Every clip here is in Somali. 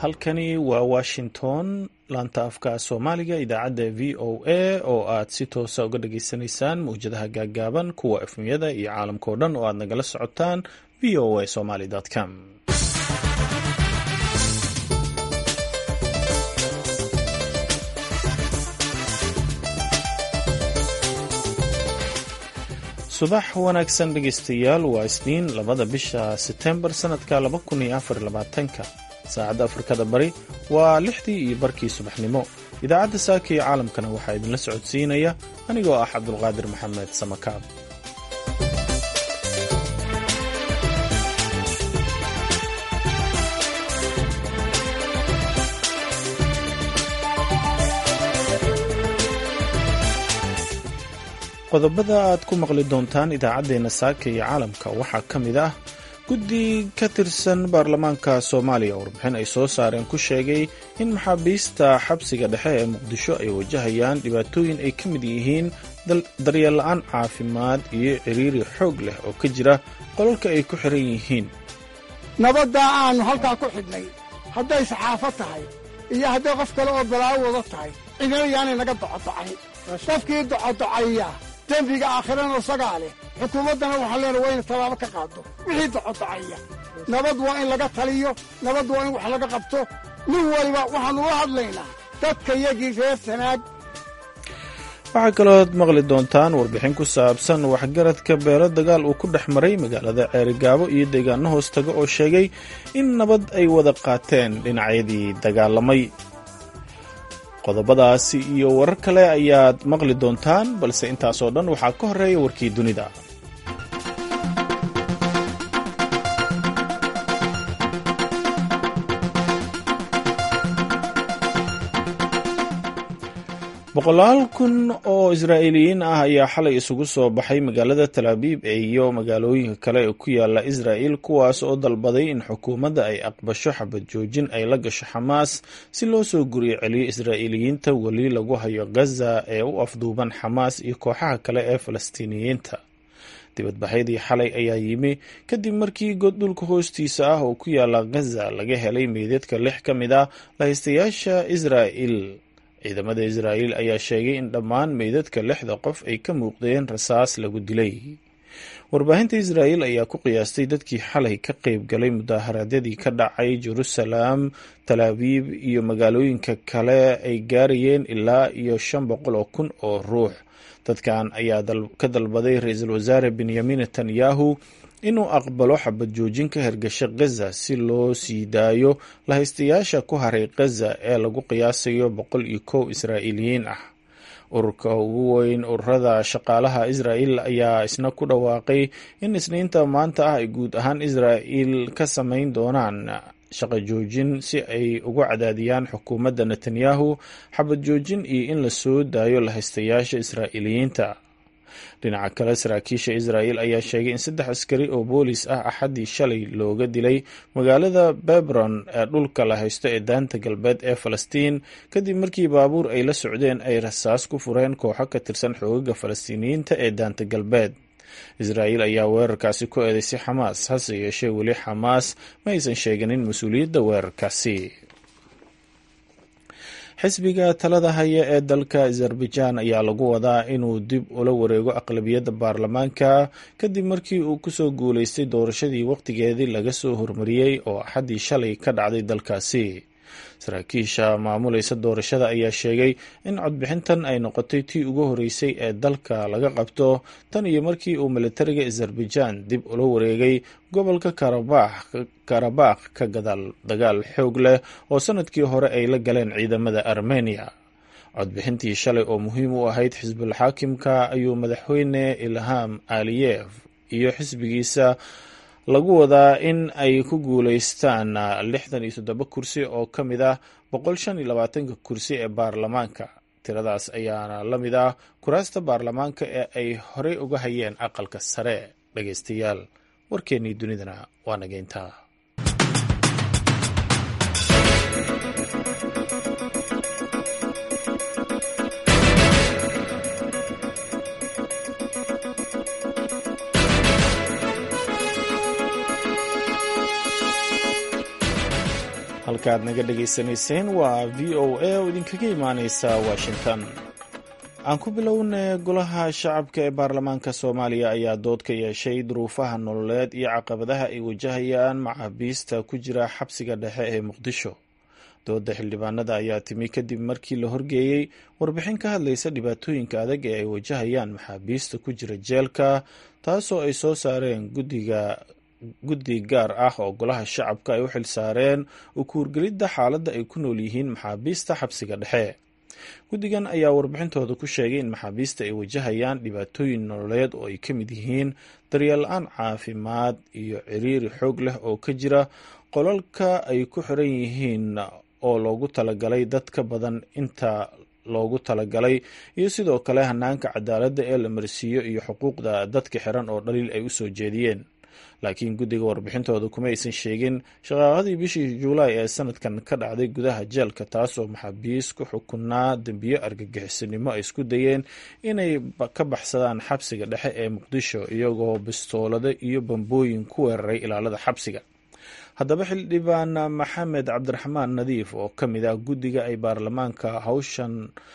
halkani waa washington laanta afka soomaaliga idaacadda v o a oo aad si toosa uga dhageysanaysaan mawjadaha gaaggaaban kuwa efmyada iyo caalamkao dhan oo aad nagala socotaan v o a somaly com subax wanaagsan dhegaystayaal waa isniin labada bisha setembar sanadka laba kun iyo afar labaatanka saacadda afrikada bari waa lixdii iyo barkii subaxnimo idaacadda saaka iyo caalamkana waxaa idinla socodsiinaya anigoo ah cabdulqaadir maxamed samakaab qodobada aad ku maqli doontaan idaacaddeenna saaka iyo caalamka waxaa ka mid ah guddi ka tirsan baarlamaanka soomaaliya warbixin ay soo saareen ku sheegay in maxaabiista xabsiga dhexe ee muqdisho ay wajahayaan dhibaatooyin ay ka mid yihiin daryeel la-aan caafimaad iyo ciriiri xoog leh oo ka jira qolalka ay ku xiran yihiin nabaddaa aannu halkaa ku xidhnay hadday saxaafo tahay iyo hadday qof kale oo balaawo wada tahay cidina yaanay naga docodocayn qofkii docodocaya dembiga aakhirana isagaa leh xukuumaddana waxaan leenahay waa ina tallaabo ka qaado wixii docodocaya nabad waa in laga taliyo nabad waa in wax laga qabto nin waliba waxaannu la hadlaynaa dadka yagii reer sanaag waxaa kalooad maqli doontaan warbixin ku saabsan waxgaradka beelo dagaal uu ku dhex maray magaalada ceerigaabo iyo deegaano hoostaga oo sheegay in nabad ay wada qaateen dhinacyadii dagaalamay qodobadaasi iyo warar kale ayaad maqli doontaan balse intaasoo dhan waxaa ka horeeya warkii dunida boqolaal kun oo israa'iiliyiin ah ayaa xalay isugu soo baxay magaalada talaabiib iyo magaalooyinka kale ee ku yaala israa'il kuwaas oo dalbaday in xukuumadda ay aqbasho xabad joojin ay la gasho xamaas si loo soo guriyo celiyo israa'iiliyiinta weli lagu hayo gaza ee u afduuban xamaas iyo kooxaha kale ee falastiiniyiinta dibadbaxyadii xalay ayaa yimi kadib markii god dhulka hoostiisa ah oo ku yaala gaza laga helay meydadka lix ka mid ah lahaystayaasha israa'il ciidamada israa'iil ayaa sheegay in dhammaan meydadka lixda qof ay ka muuqdeen rasaas lagu dilay warbaahinta israa'iil ayaa ku qiyaastay dadkii xalay ka qayb galay mudaaharaadyadii ka dhacay jerusalem talaabiib iyo magaalooyinka kale ay gaarayeen ilaa iyo shan boqol oo kun oo ruux dadkan ayaa ka dalbaday ra-iisul wasaare benyamin netanyahu inuu aqbalo xabad joojin ka hergasha gaza si loo sii daayo lahaystayaasha ku haray gaza ee lagu qiyaasayo boqol iyo kow israa'iiliyiin ah ururka ugu weyn ururada shaqaalaha israa'il ayaa isna ku dhawaaqay in isniinta maanta ah ay guud ahaan israa'il ka samayn doonaan shaqo joojin si ay ugu cadaadiyaan xukuumadda netanyahu xabad joojin iyo in la soo daayo lahaystayaasha israa'iiliyiinta dhinaca kale saraakiisha israa'iil ayaa sheegay in saddex askari oo boolis ah axaddii shalay looga dilay magaalada bebron ee dhulka la haysto ee daanta galbeed ee falastiin kadib markii baabuur ay la socdeen ay rasaas ku fureen kooxo ka tirsan xoogaga falastiiniyiinta ee daanta galbeed israa'iil ayaa weerarkaasi ku eedeysay xamaas hase yeeshee weli xamaas ma aysan sheeganin mas-uuliyadda weerarkaasi xisbiga talada haya ee dalka azerbaijan ayaa lagu wadaa inuu dib ula wareego aqlabiyadda baarlamaanka kadib markii uu kusoo guuleystay doorashadii waqtigeedii laga soo hormariyey oo axaddii shalay ka dhacday dalkaasi saraakiisha maamulaysa doorashada ayaa sheegay in codbixintan ay noqotay tii ugu horeysay ee dalka laga qabto tan iyo markii uu militariga azerbaijan dib ula wareegay gobolka karabakh ka gadaal dagaal xoog leh oo sanadkii hore ay la galeen ciidamada armeniya codbixintii shalay oo muhiim u ahayd xisbul xaakimka ayuu madaxweyne ilham aliyef iyo xisbigiisa lagu wadaa in ay ku guuleystaan lixdan iyo toddoba kursi oo ka mid ah boqol shan iyo labaatanka kursi ee baarlamaanka tiradaas ayaana la mid ah kuraasta baarlamaanka ee ay horey uga hayeen aqalka sare dhageystayaal warkeennii dunidana waa nageyntaa halkaaad naga dhegaysanayseen waa v o a oo idinkaga imaaneysa washington aan ku bilownay golaha shacabka ee baarlamaanka soomaaliya ayaa dood ka yeeshay duruufaha nololeed iyo caqabadaha ay wajahayaan maxaabiista ku jira xabsiga dhexe ee muqdisho dooda xildhibaanada ayaa timi kadib markii la horgeeyey warbixin ka hadlaysa dhibaatooyinka adag ee ay wajahayaan maxaabiista ku jira jeelka taasoo ay soo saareen guddiga guddi gaar ah oo golaha shacabka ay u xil saareen u kuurgelidda xaaladda ay ku nool yihiin maxaabiista xabsiga dhexe guddigan ayaa warbixintooda ku sheegay in maxaabiista ay wajahayaan dhibaatooyin nololeed oo ay ka mid yihiin daryeel la-aan caafimaad iyo ciriiri xoog leh oo ka jira qolalka ay ku xiran yihiin oo loogu talagalay dad ka badan inta loogu talagalay iyo sidoo kale hanaanka cadaaladda ee la marsiiyo iyo xuquuqda dadka xiran oo dhaliil ay u soo jeediyeen laakiin guddiga warbixintooda kuma aysan sheegin shaqaaqadii bishii juulaay ee sanadkan ka dhacday gudaha jeelka taasoo maxaabiis ku xukunaa dembiyo argagixisanimo ay isku dayeen inay ka baxsadaan xabsiga dhexe ee muqdisho iyagoo bistoolado iyo bambooyin ku weeraray ilaalada xabsiga haddaba xildhibaan maxamed cabdiraxmaan nadiif oo ka mid ah guddiga ay baarlamaanka hawshan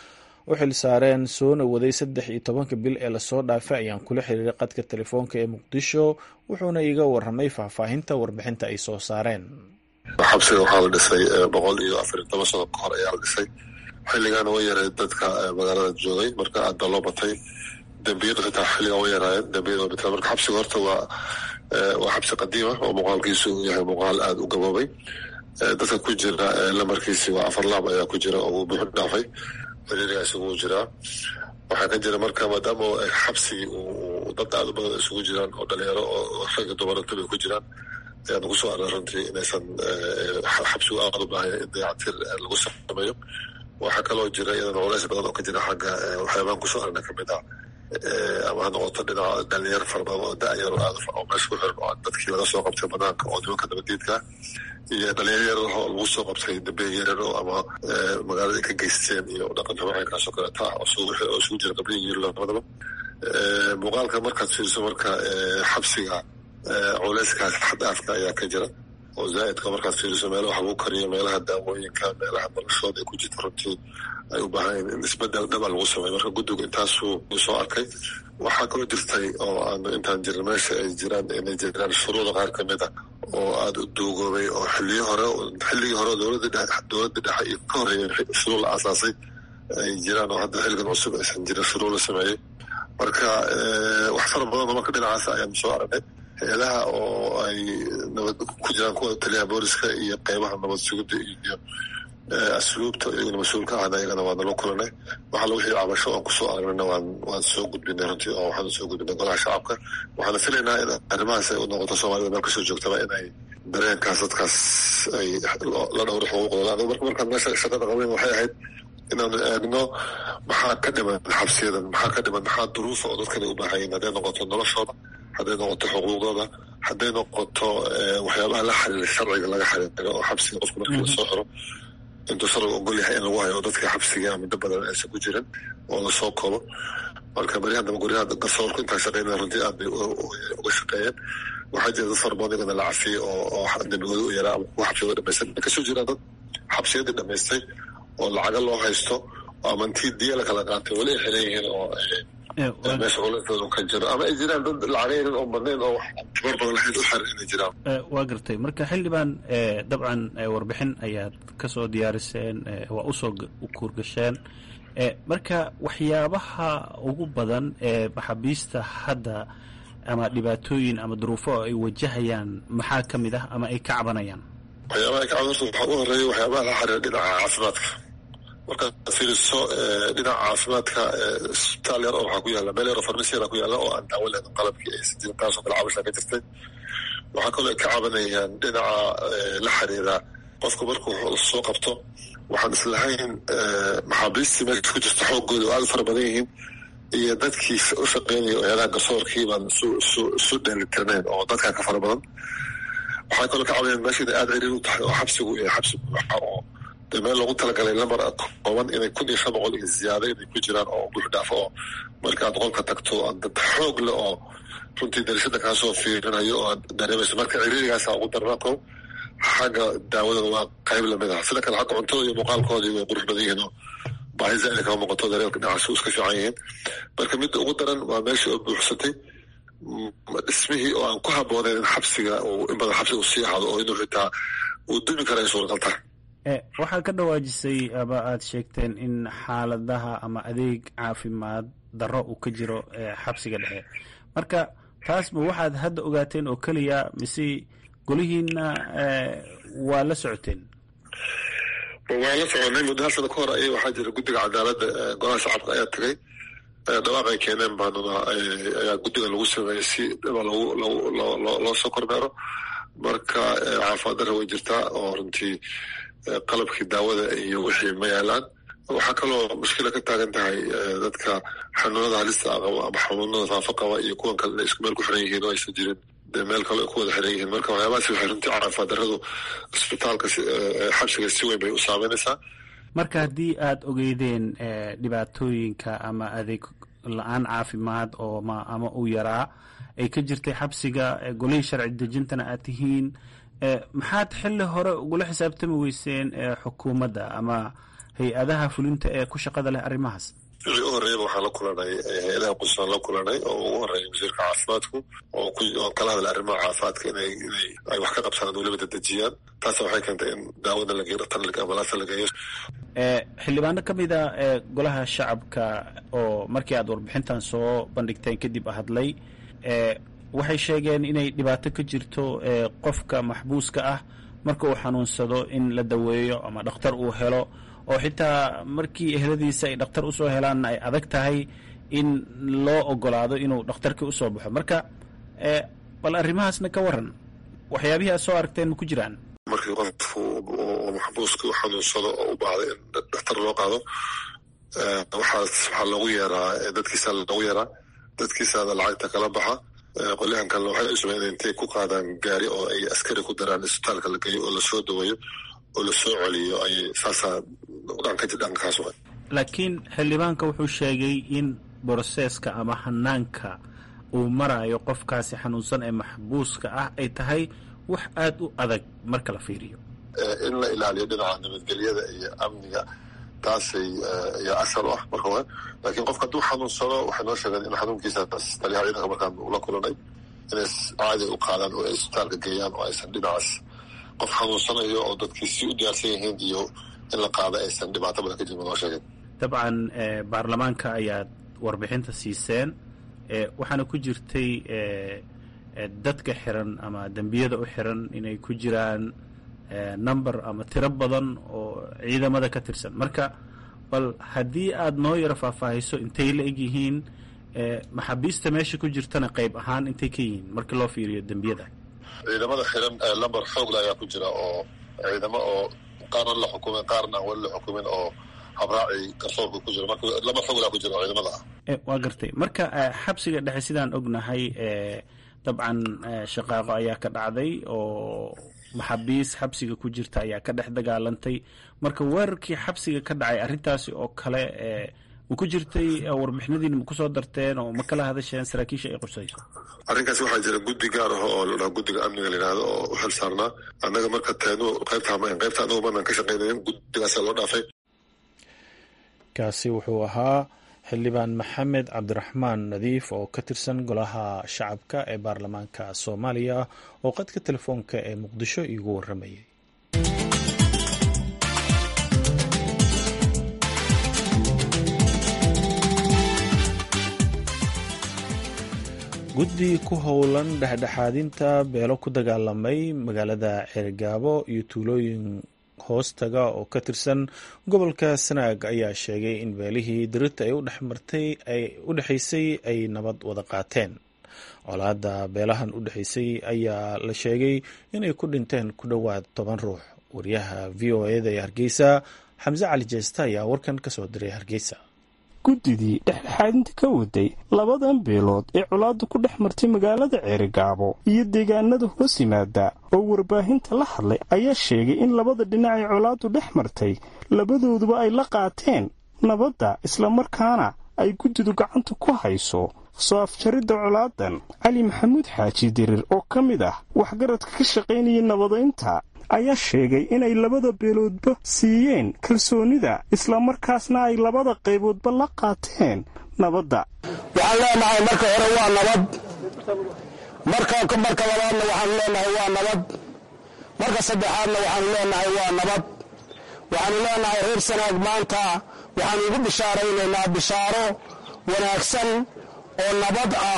u xil saareen soona waday saddex iyo tobanka bil ee lasoo dhaafay ayaan kula xiriiray qadka telefoonka ee muqdisho wuxuuna iga waramay faahfaahinta warbixinta ay soo saareen xabsiga waxaa la dhisay boqol iyo afar iyo toban sano ka hor ayaa la dhisay xilligaana way yareed dadka magaalada joogay marka aad baa loo batay dembiyadu xitaa xilligan way yaraayeen dembiyada way bateen marka xabsiga horta waa waa xabsi qadiima oo muuqaalkiisu uu yahay muuqaal aada u gaboobay dadka ku jira lamarkiisi waa afar laab ayaa ku jira oo uu buuxu dhaafay ciriiriga isugu jiraa waxaa ka jira marka maadaama xabsigii uu dad aada u badan isugu jiraan oo dhalinyaro oo ragga dumaranta bay ku jiraan ayaa nagu soo aray runtii inaysan xabsigu aada u baahaya in dayactir lagu sameeyo waxaa kaloo jira iyadana culays badan oo ka jira xagga waxyaabahan kusoo aragna kamid ah ama ha noqoto dhinaca dhalinyaro fara badan oo da-yaro aada oo meesha ku xiran oo dadkii laga soo qabtay banaanka oo nimanka nabadiidka iyo dhalinyaro yar oo lagu soo qabtay dambe yarar oo ama magaalada ka geysteen iyo dhaqan xamaxankaasoo kaleeta ah oo isugu jira qabliga iyo labadaba muuqaalka markaad fiiriso marka xabsiga culeyskaas xadaafka ayaa ka jira oo zaa'idka markaad fiiriso meelaha wax lagu kariyo meelaha daawooyinka meelaha noloshooda ay ku jirta runtii ay u baahan in isbedel dhaba lagu sameeyo marka guddigu intaasuu soo arkay waxaa kaloo jirtay oo aanu intaan jirin meesha ay jiraan inay jiraan shuruuda qaar ka mid a oo aada u duugoobay oo xiliyo hore xilligii hore dowladda dowladda dhexe iyo ka horreeyay shuruud la aasaasay ay jiraan oo hadda xilligan cusub aysan jirin shuruud la sameeyey marka wax fara badan oo marka dhinacaas ayaanu soo aragnay hay-adaha oo ay nabad ku jiraan kuwa taliyaha booliska iyo qeybaha nabad sugidda iyo asluubta iyaguna mas-uulka ahna iyagana waa nala kulanay waxaa lagu xiri cabasho aan kusoo aragnayna waan waan soo gudbinay runtii oo waxaan soo gudbinay golaha shacabka waxaana filaynaa in arrimahaas ay u noqoto soomaalida meel kasoo joogtaba inay dareenkaas dadkaas ay la dhowro xuquuqdooda anigu marka markaan meesha shaqada qabeyn waxay ahayd inaanu eegno maxaa ka dhiman xabsiyadan maxaa ka dhiman maxaa duruufa oo dadkani u baahayin hadday noqoto noloshooda hadday noqoto xuquuqdooda hadday noqoto waxyaabaha la xiriira sharciga laga xiriiro oo xabsiga qofku markii lasoo xiro intuu sharciga ogol yahay in lagu hayo dadka xabsiga muddo badan aysan ku jirin oo lasoo koobo marka beryahan damba guryaha garsoorku intaa shaqeynaya runtii aad bay uga shaqeeyeen waxaa jira dad fara badan iyagana la cafiyey oo dembigooda u yaraa ama kuwa xabsiyada dhamaystay kasoo jiraan dad xabsiyadii dhamaystay oo lacaga loo haysto oo ama intii diya la kala qaatay weli ay xiran yihiin oo meesha culayskooda ka jiro ama ay jiraan dad lacagaynan oo badnayn oo wax tabar badan lahayd u xiran inay jiraan waa gartay marka xildhibaan dabcan warbixin ayaad ka soo diyaariseen waa usoo kuurgasheen marka waxyaabaha ugu badan ee maxaabiista hadda ama dhibaatooyin ama duruufo ay wajahayaan maxaa ka mid ah ama ay ka cabanayaan waxyaabaha ay ka caban horta waxaa u horeeya waxyaabaha la xiriira dhinaca caafimaadka markaad fiiriso dhinaca caafimaadka isbitaal yar oo waxaa ku yaalla meel yar oo farmasi yara ku yaalla oo aan daawo leedan qalabkii aysan jirin taasoo kale cabashaa ka jirtay waxaa kaloo ay ka cabanayaan dhinaca la xiriira qofku markuu soo qabto waxaan islahayn maxaabiistii meesha ku jirta xooggooda oo aada u fara badan yihiin iyo dadkii u shaqeynaya hay-adaha garsoorkii baan isu dheelitirnayn oo dadkaa ka fara badan waxaa kaloo ka cabanayaan meesha inay aada ciriir u tahay oo xabsigu iyo xabsi buuxa oo dee meel loogu talagalay lamar kooban inay kun iyo shan boqol iyo ziyaada inay ku jiraan oo buux dhaafo oo markaad qolka tagto dad xoog leh oo runtii darashada kaasoo fiirinayo oo aad dareemayso marka ciriirigaasa ugu darnaa ko xagga daawadana waa qayb lamid ah sida kale xagga cuntada iyo muuqaalkoodii way qurux badan yihiin oo baahi zaaida kama muuqato dareelka dhinacaas iska fiican yihiin marka midda ugu daran waa meeshii oo buuxsatay dhismihii oo aan ku habooneyn in xabsiga in badan xabsiga uu sii ahado oo inuu xitaa uu dumi kara ay suuragal tahay waxaa ka dhawaajisay ama aada sheegteen in xaaladaha ama adeeg caafimaad darro uu ka jiro xabsiga dhexe marka taasba waxaad hadda ogaateen oo keliya mise golihiina waa la socoteen waa la soconay muddo hal sano ka hor ay waxaa jira guddiga cadaaladda golaha shacabka ayaa tagay dhawaaq ay keeneen baanuna ayaa guddiga lagu sameeyey si dhiba logu loo soo kormeero marka caafimaad darra way jirtaa oo runtii qalabkii daawada iyo wixii ma yaalaan waxaa kaloo mushkila ka taagan tahay dadka xanuunada halista qaba ama xanuunada faafa qaba iyo kuwan kale inay isku meel ku xiran yihiin oo aysan jirin dee meel kale ay ku wada xiran yihiin marka waxyaabahaasi waxay runtii caafimaad darradu isbitaalka xabsiga si weyn bay u saameynaysaa marka haddii aada ogeydeen dhibaatooyinka ama adeeg la-aan caafimaad oo ma ama uu yaraa ay ka jirtay xabsiga golihii sharci dejintana aad tihiin maxaad xilli hore ugula xisaabtami weyseen xukuumadda ama hay-adaha fulinta ee ku shaqada leh arrimahaas wixii u horreeyaba waxaan la kulanay hay-adaha qudsaan la kulanay oo ugu horreeya wasiirka caafimaadku oo kala hadla arrimaha caafimaadka inay inay ay wax ka qabsadaan weliba dadejiyaan taas waxay keentay in daawada la geeyo dhaktar ambalaasta la geeyo xildhibaano ka mid a golaha shacabka oo markii aad warbixintan soo bandhigteen kadib hadlay waxay sheegeen inay dhibaato ka jirto qofka maxbuuska ah marka uu xanuunsado in la daweeyo ama dhakhtar uu helo oo xitaa markii ehladiisa ay dhakhtar usoo helaanna ay adag tahay in loo ogolaado inuu dhakhtarkii usoo baxo marka bal arrimahaasna ka waran waxyaabihii aad soo aragteen ma ku jiraan markii qofku oo maxbuuska u xanuunsado oo u baahday in dhakhtar loo qaado waxaas waxaa loogu yeeraa dadkiisa loogu yeeraa dadkiisaada lacagta kala baxa qolyahan kalena waxay usubeen in intay ku qaadaan gaari oo ay askari ku daraan isbitaalka la geeyo oo lasoo daweeyo oo lasoo celiyo ay saasaa dhanka dhankaas wa laakiin xildhibaanka wuxuu sheegay in broseska ama hanaanka uu marayo qofkaasi xanuunsan ee maxbuuska ah ay tahay wax aada u adag marka la fiiriyo in la ilaaliyo dhinaca nabadgelyada iyo amniga taasay ayaa asal u ah marka hore laakiin qofka hadduu xanuunsado waxay noo sheegeen in xanuunkiisa taliyaha ciidanka markaan ula kulanay inay caadi u qaadaan oo ay isbitaalka geeyaan oo aysan dhinacaas qof xanuunsanayo oo dadkii si u diyaarsan yihiin iyo in la qaado aysan dhibaato badan ka jirin noo sheegeen dabcan baarlamaanka ayaad warbixinta siiseen waxaana ku jirtay dadka xiran ama dembiyada u xiran inay ku jiraan number ama tiro badan oo ciidamada ka tirsan marka bal haddii aada noo yaro faahfaahiso intay la eg yihiin maxaabiista meesha ku jirtana qayb ahaan intay ka yihiin markii loo fiiriyo dembiyada ciidamada xiran lamber xoogla ayaa ku jira oo ciidamo oo qaarna la xukumay qaarna aan weli la xukumin oo habraaci garsoorka ku jira marka lamber xoogla ku jira ciidamada ah waa gartay marka xabsiga dhexe sidaan ognahay dabcan shaqaaqo ayaa ka dhacday oo maxaabiis xabsiga ku jirta ayaa ka dhex dagaalantay marka weerarkii xabsiga ka dhacay arrintaasi oo kale ma ku jirtay warbixinadiina ma kusoo darteen oo ma kala hadasheen saraakiisha ay qursayso arrinkaas waxaa jira guddi gaar ah oo ladhaha guddiga amniga la yidhahdo oo u xil saarnaa annaga marka teenu qaybta hamayn qaybta anagu maanaan ka shaqaynayn guddigaasa loo dhaafay kaasi wuxuu ahaa xildhibaan maxamed cabdiraxmaan nadiif oo ka tirsan golaha shacabka ee baarlamaanka soomaaliya oo qadka telefoonka ee muqdisho iigu waramayay guddi ku howlan dhexdhexaadinta beelo ku dagaalamay magaalada ceergaabo iyo tuulooyin hoostaga oo ka tirsan gobolka sanaag ayaa sheegay in beelihii dirirta ay udhexmartay ay u dhexaysay ay nabad wada qaateen colaadda beelahan u dhexaysay ayaa la sheegay inay ku dhinteen ku dhowaad toban ruux wariyaha v o eda ee hargeysa xamse cali jeesta ayaa warkan ka soo diray hargeysa guddidii dhexdhexaadinta ka waday labadan beelood ee colaaddu ku dhex martay magaalada ceerigaabo iyo deegaanada hoos yimaada oo warbaahinta la hadlay ayaa sheegay in labada dhinac ee colaaddu dhex martay labadooduba ay la qaateen nabadda islamarkaana ay guddidu gacanta ku hayso soo afjaridda colaadan cali maxamuud xaaji dirir oo ka mid ah waxgaradka ka shaqaynaya nabadaynta ayaa sheegay inay labada beeloodba siiyeen kalsoonida islamarkaasna ay labada qayboodba la qaateen nabadda waxaan leenahay marka hore waa nabad marka marka labaadna waxaanu leenahay waa nabad marka saddexaadna waxaanu leenahay waa nabad waxaanu leenahay reer sanaag maanta waxaanu ugu bishaaraynaynaa bishaaro wanaagsan oo nabad ah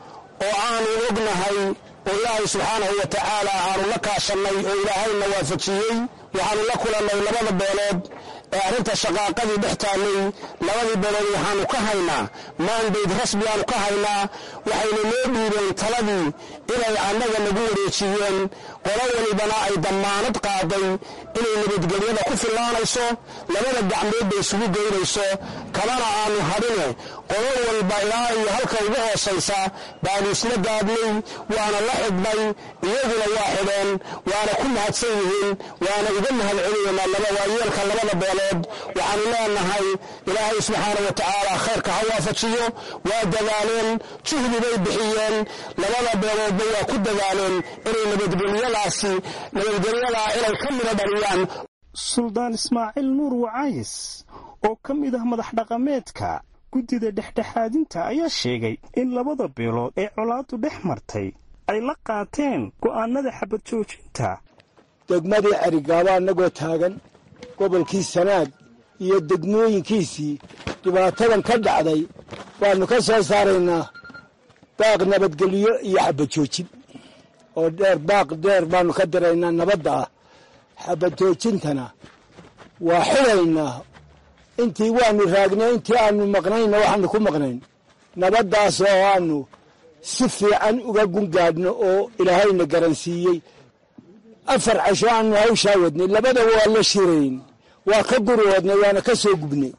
oo aanu ognahay oo ilaahay subxaanahu wa tacaala aanu la kaashannay oo ilaahayna waafajiyey waxaanu la kulannay labada beelood ee arrinta shaqaaqadii dhex taallay labadii beelood waxaanu ka haynaa maandayd rasmi aanu ka haynaa waxayna noo dhiibeen taladii inay annaga nagu wareejiyeen qolo walibana ay dammaanad qaaday inay nabadgelyada ku fillaanayso labada gacmoodba isugu geynayso kamana aanu hadhine qolo walba ilaa iyo halka ugu hoosaysa baanu isla gaadnay waana la xidhnay iyaguna waa xidheen waana ku mahadsan yihiin waana uga mahad celinaynaa waayeelka labada beelood waxaanu leenahay ilaahay subxaana wa tacaala khayrka ha waafajiyo waa dadaaleen juhdi bay bixiyeen labada beeloodba waa ku dadaaleen inay nabadgelyadaasi nabadgelyadaa inay ka mida dhaliyaan suldaan ismaaciil nuur wacays oo ka mid ah madax dhaqameedka guddida dhexdhexaadinta ayaa sheegay in labada beelood ee colaaddu dhex martay ay la qaateen go'aanada xabad joojinta degmadii cerigaaba annagoo taagan gobolkii sanaag iyo degmooyinkiisii dhibaatadan ka dhacday waannu ka soo saaraynaa baaq nabadgelyo iyo xabad joojin oo dheer baaq dheer baannu ka diraynaa nabadda ah xabad joojintana waa xidaynaa intii waannu raagnay intii aannu maqnayna waxaannu ku maqnayn nabaddaas oo aannu si fiican uga gungaadhno oo ilaahayna garansiiyey afar casho aannu hawshaa wadnay labada waa la shirayn waa ka gurwoodnay waana ka soo gubnay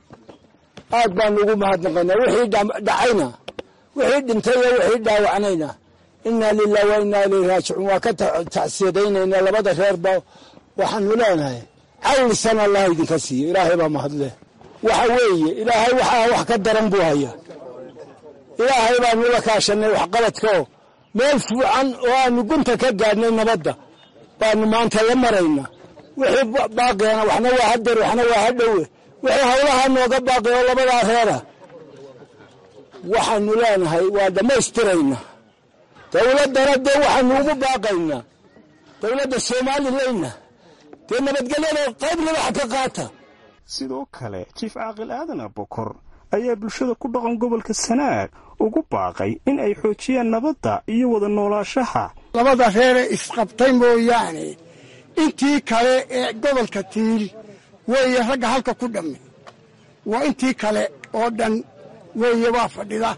aad baannu ugu mahadnaqaynaa wixii dhacayna wixii dhintay iyo wixii dhaawacnayna innaa lilah wa innaa ilayhi raajicuun waa ka tacsiyadaynaynaa labada reerba waxaannu leenahay callisan allah idinka siiyo ilaahay baa mahadleh waxa weeye ilaahay waxaa wax ka daran buu hayaa ilaahay baannu la kaashannay waxqabadkaoo meel fuucan oo aannu gunta ka gaadhnay nabadda baannu maanta la marayna wixii baaqeena waxna waa hadeer waxna waa hadhowe wixii hawlaha nooga baaqi oo labadaa reera waxaannu leenahay waa dhammaystiraynaa dowladdana dee waxaannu ugu baaqaynaa dowladda somalilayna dee nabadgelyada qayb libaxa ka qaata sidoo kale jiif caaqil aadan abokor ayaa bulshada ku dhaqan gobolka sanaag ugu baaqay in ay xoojiyaan nabadda iyo wada noolaashaha labada reere isqabtay mooyaane intii kale ee gobolka tiil weeye ragga halka ku dhamme waa intii kale oo dhan weeye waa fadhida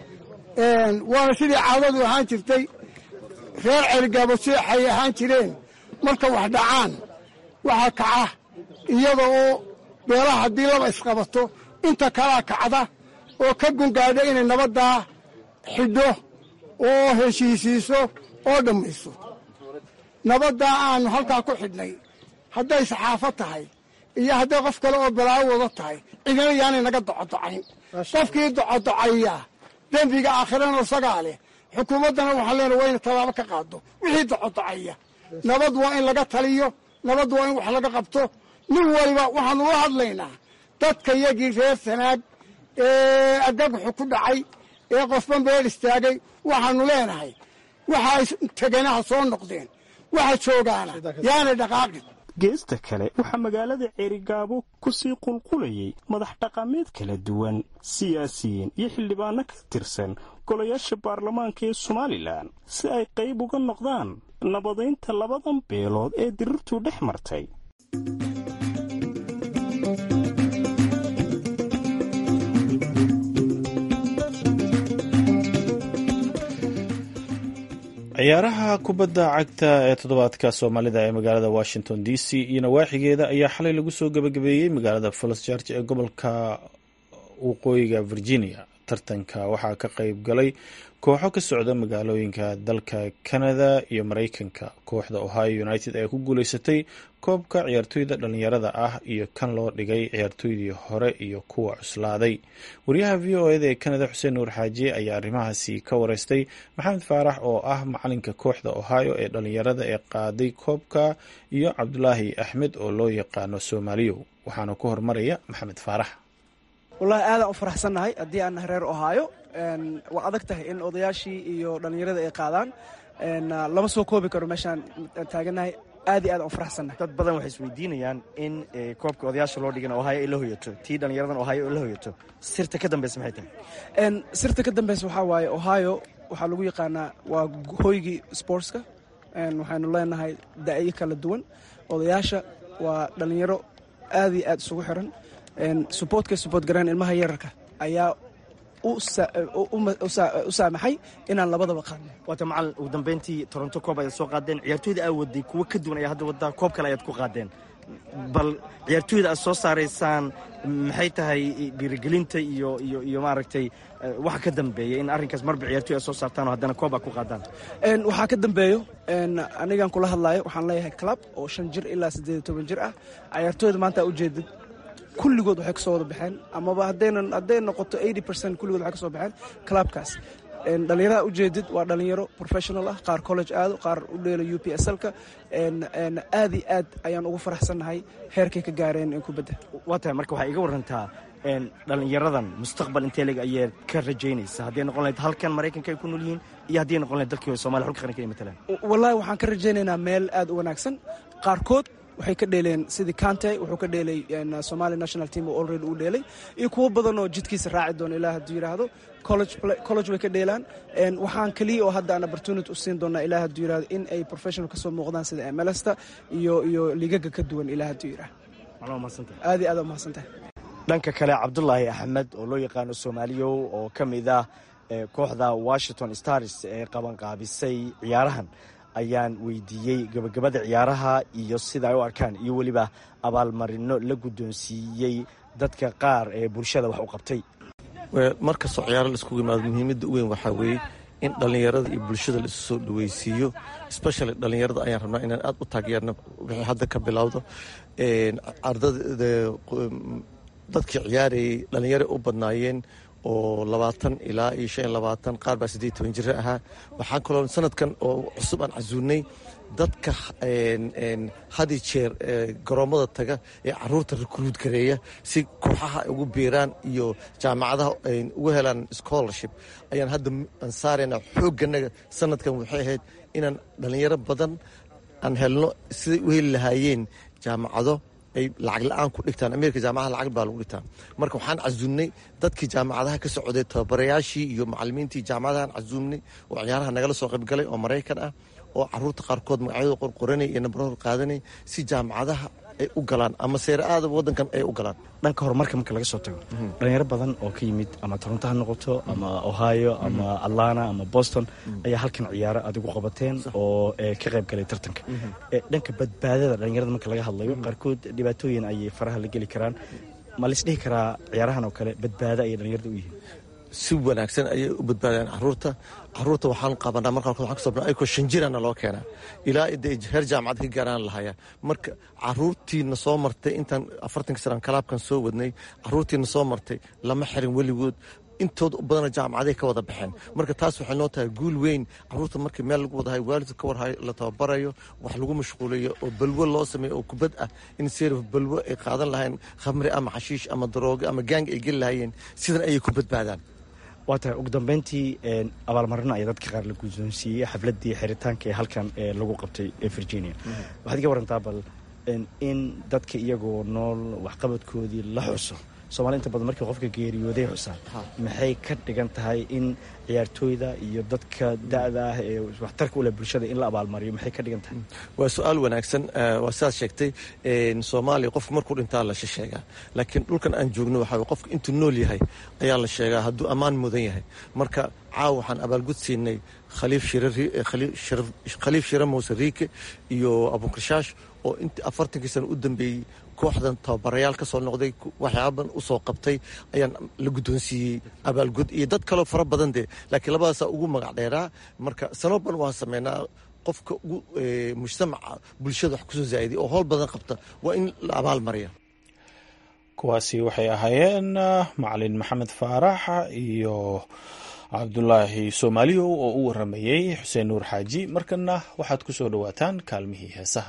waana sidii caadadu ahaan jirtay reer cergaabo seexay ahaan jireen marka wax dhacaan waxaa kaca iyada oo beelaha haddii laba isqabato inta kalaa kacda oo ka gungaadha inay nabaddaa xidho oo heshiisiiso oo dhammayso nabaddaa aannu halkaa ku xidhnay hadday saxaafo tahay iyo hadday qof kale oo balaawo wada tahay cidina yaanay naga docodocayn qofkii docodocaya dembiga aakhirana isagaa leh xukuumaddana waxaan leenahay waa ina tallaabo ka qaado wixii docodocaya nabad waa in laga taliyo nabad waa in wax laga qabto nin waliba waxaanu la hadlaynaa dadka yagii reer sanaag ee agaguxu ku dhacay ee qofban beel istaagay waxaanu leenahay waxa teganaha soo noqdeen waxa joogaana yaanay dhaqaaqin geesta kale waxaa magaalada ceerigaabo ku sii qulqulayay madax dhaqameed kala duwan siyaasiyiin iyo xildhibaano ka tirsan golayaasha baarlamaanka ee somalilan si ay qayb uga noqdaan nabadaynta labadan beelood ee dirirtuu dhex martay ciyaaraha kubadda cagta ee toddobaadka soomaalida ee magaalada washington d c iyo nawaaxigeeda ayaa xalay lagu soo gebagabeeyey magaalada falls george ee gobolka waqooyiga virginia tartanka waxaa ka qayb galay kooxo ka socda magaalooyinka dalka canada iyo mareykanka kooxda ohio united ee ku guuleysatay koobka ciyaartooyda dhalinyarada ah iyo kan loo dhigay ciyaartooydii hore iyo kuwa cuslaaday wariyaha v o eda ee canada xuseen nuur xaajiye ayaa arrimahaasi ka wareystay maxamed faarax oo ah macalinka kooxda ohio ee dhalinyarada ee qaaday koobka iyo cabdulaahi axmed oo loo yaqaano soomaaliyow waxaana ku hormaraya maxamed faarax wallaahi aadaan u faraxsannahay haddii aan nahay reer ohaayo waa adag tahay in odayaashii iyo dhallinyarada ay qaadaan lama soo koobi karo meeshaan taagannahay aad iyo aadaan u faraxsannahay dad badan waxay isweydiinayaan in koobka odayaasha loo dhigan ohaayo ay la hoyato tii dhallinyaradan ohaayo ay la hoyato sirta ka dambeysa maxay tahay sirta ka dambeysa waxaa waaye ohaayo waxaa lagu yaqaanaa waa hoygii sportska waxaynu leenahay da'yo kala duwan odayaasha waa dhallinyaro aad iyo aad isugu xiran suboortkay suboort gareen ilmaha yararka ayaa u saamaxay inaan labadaba qaadno waata macalin ugu dambeyntii toronto koob ayaad soo qaadeen ciyaartooyda aa waday kuwo ka duwan ayaa hadda waddaa koob kale ayaad ku qaadeen bal ciyaartooyda aad soo saaraysaan maxay tahay dhiirigelinta iyo iyo iyo maaragtay waxa ka dambeeya in arrinkaas marba ciyaartoy aad soo saartaan oo haddana koob aad ku qaadaan waxaa ka dambeeyo anigan kula hadlaayo waxaan leeyahay club oo shan jir ilaa siddeed iyo toban jir ah ciyaartooyda maanta aa ujeedid kulligood waxay kasoo wada baxeen amaba haddaynan hadday noqoto eighty percent kulligood waxay kasoo baxeen clubkaas dhallinyarada ujeedid waa dhallinyaro professional ah qaar college aado qaar u dheelo u p s lka aad iyo aad ayaan ugu faraxsannahay heerkay ka gaareen kubadda waa tahay marka waxaa iga warantaa dhallinyaradan mustaqbal intee leg ayaad ka rajaynaysa hadday noqon lahayd halkan maraykanka ay ku nool yihiin iyo hadday noqon lahayd dalkii somalia xulka qaranka ay matalaan wallahi waxaan ka rajaynaynaa meel aad u wanaagsan qaarkood waxay ka dheeleen sidii kante wuxuu ka dheelay somali national team oo already uu dheelay iyo kuwo badan oo jidkiisa raaci doona ilaa hadduu yidhaahdo college way ka dheelaan waxaan keliya oo hadda aan opportunity u siin doonaa ilaa hadduu yidhahdo in ay professional ka soo muuqdaan sida mlsta iyo iyo ligaga ka duwan ilaa hadduu yidhahdo aad iyo aad umahadsantahay dhanka kale cabdulaahi axmed oo loo yaqaano soomaaliyow oo ka mid ah kooxda washington stars ee qabanqaabisay ciyaarahan ayaan weydiiyey gabagabada ciyaaraha iyo sida ay u arkaan iyo weliba abaalmarino la guddoonsiiyey dadka qaar ee bulshada wax u qabtay mar kastoo ciyaaro laiskugu yimaado muhiimadda u weyn waxaa weeye in dhallinyarada iyo bulshada la isu soo dhaweysiiyo especially dhallinyarada ayaan rabnaa inaan aad u taageerno wixii hadda ka bilowdo dadkii ciyaarayay dhallinyaro u badnaayeen oo labaatan ilaa iyo shan iyo labaatan qaar baa siddeed toban jira ahaa waxaan kaloo sanadkan oo cusub aan casuulnay dadka hadi jeer garoommada taga ee caruurta rekruud gareeya si kooxaha ay ugu biiraan iyo jaamacadaha ugu helaan scholarship ayaan hadda aan saarayna xoogganaga sanadkan waxay ahayd inaan dhallinyaro badan aan helno siday u heli lahaayeen jaamacado ay lacag la-aan ku dhigtaan ameerika jaamacadaha lacag baa lagu dhigtaa marka waxaan casuumnay dadkii jaamacadaha ka socday tababarayaashii iyo macalimiintii jaamacadahaan casuumnay oo ciyaaraha nagala soo qaybgalay oo maraykan ah oo caruurta qaarkood magacyadooda qorqoranay iyo nabarahooda qaadanay si jaamacadaha ay u galaan ama seere aadaba waddankan ay u galaan dhanka horumarka marka laga soo tago dhalinyaro badan oo ka yimid ama toronto ha noqoto ama ohio ama atlanta ama boston ayaa halkan ciyaaro adigu qabateen oo ka qayb galay tartanka dhanka badbaadada dhalinyarada marka laga hadlayo qaarkood dhibaatooyin ayay faraha la geli karaan ma laisdhihi karaa ciyaarahan oo kale badbaado ayay dhalinyarada u yihiin si wanaagsan ayay u badbaadaan caruurta caruurta waxaan qabanaa marka qaarkood waxaan ka sobnaa ayagoo shan jirana loo keenaa ilaa intay heer jaamacad ka gaaraan lahayaa marka caruurtiina soo martay intaan afartanka sanaan kalaabkan soo wadnay caruurtiina soo martay lama xirin weligood intooda u badana jaamacaday ka wada baxeen marka taas waxay noo tahay guul weyn caruurta markii meel lagu wadahay waalidka ka warhayo la tababarayo wax lagu mashquulayo oo balwo loo sameeyo oo kubad ah in seerif balwo ay qaadan lahayn khamri ama xashiish ama daroogo ama gaang ay geli lahayeen sidan ayay ku badbaadaan waa tahay ugu dambeyntii abaalmarino ayaa dadka qaar la guddoonsiiyey xafladdii xiritaanka ee halkan ee lagu qabtay ee virginia waxaad iga warantaa bal in dadka iyagoo nool waxqabadkoodii la xuso soomali inta badan markii qofka geeriyooday xusaan maxay ka dhigan tahay in ciyaartooyda iyo dadka da-da ah ee waxtarka ule bulshada in la abaalmariyo maxay ka dhigan tahay waa su-aal wanaagsan waa sidaad sheegtay soomaaliya qofku markuu dhintaa la sheegaa laakiin dhulkan aan joogno waxaa qofka intuu nool yahay ayaa la sheegaa hadduu ammaan mudan yahay marka caawa waxaan abaalgud siinay khaliif shire muuse riike iyo abukarshaash oo intii afartankii sano u dambeeyey kooxdan tababarayaal ka soo noqday waxyaaban u soo qabtay ayaan la guddoonsiiyey abaalgud iyo dad kaloo fara badan dee laakiin labadaasaa ugu magac dheeraa marka sanoban waan sameynaa qofka ugu mujtamaca bulshada wax kusoo zaa'iday oo howl badan qabta waa in la abaal mariya kuwaasi waxay ahaayeen macalin maxamed faarax iyo cabdulaahi soomaaliyow oo u waramayey xuseen nuur xaaji markana waxaad ku soo dhowaataan kaalmihii heesaha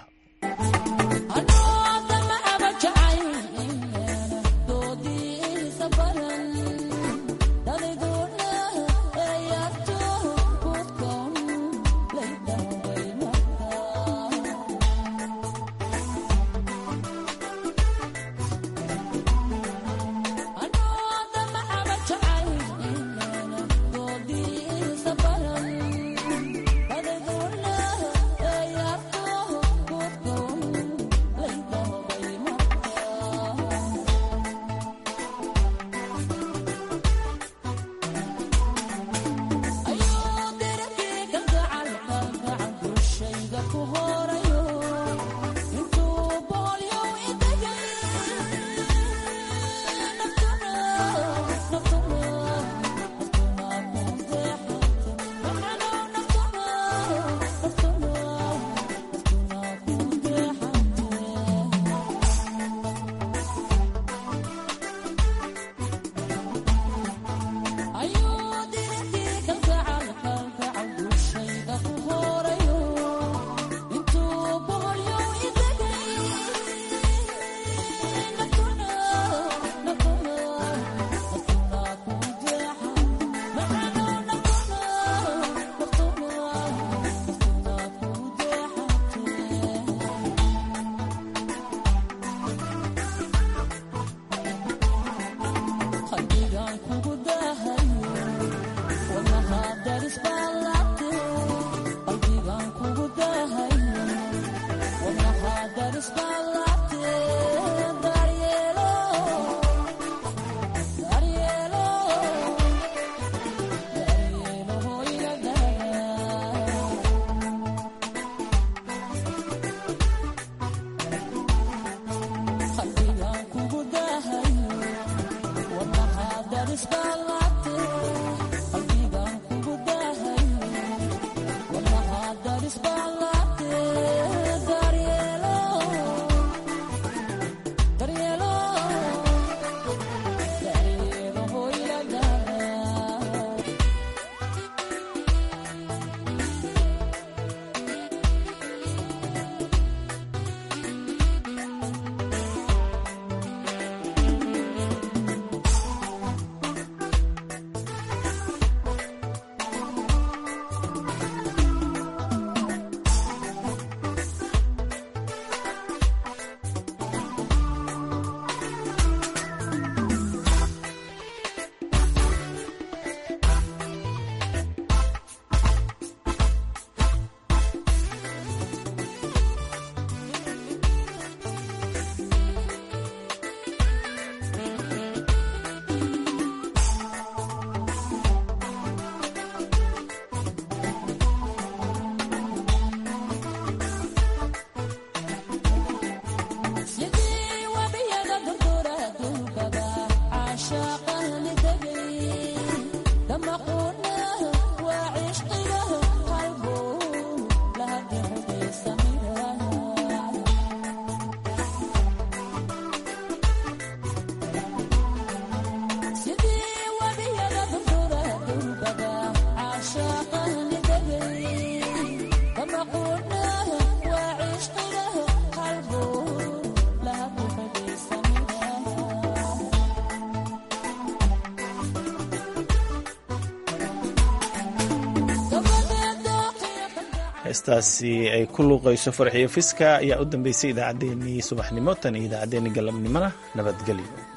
heestaasi ay ku luuqayso farxiyo fiska ayaa u dambeysay idaacaddeenii subaxnimo tan iyo idaacaddeenii galabnimona nabadgelyo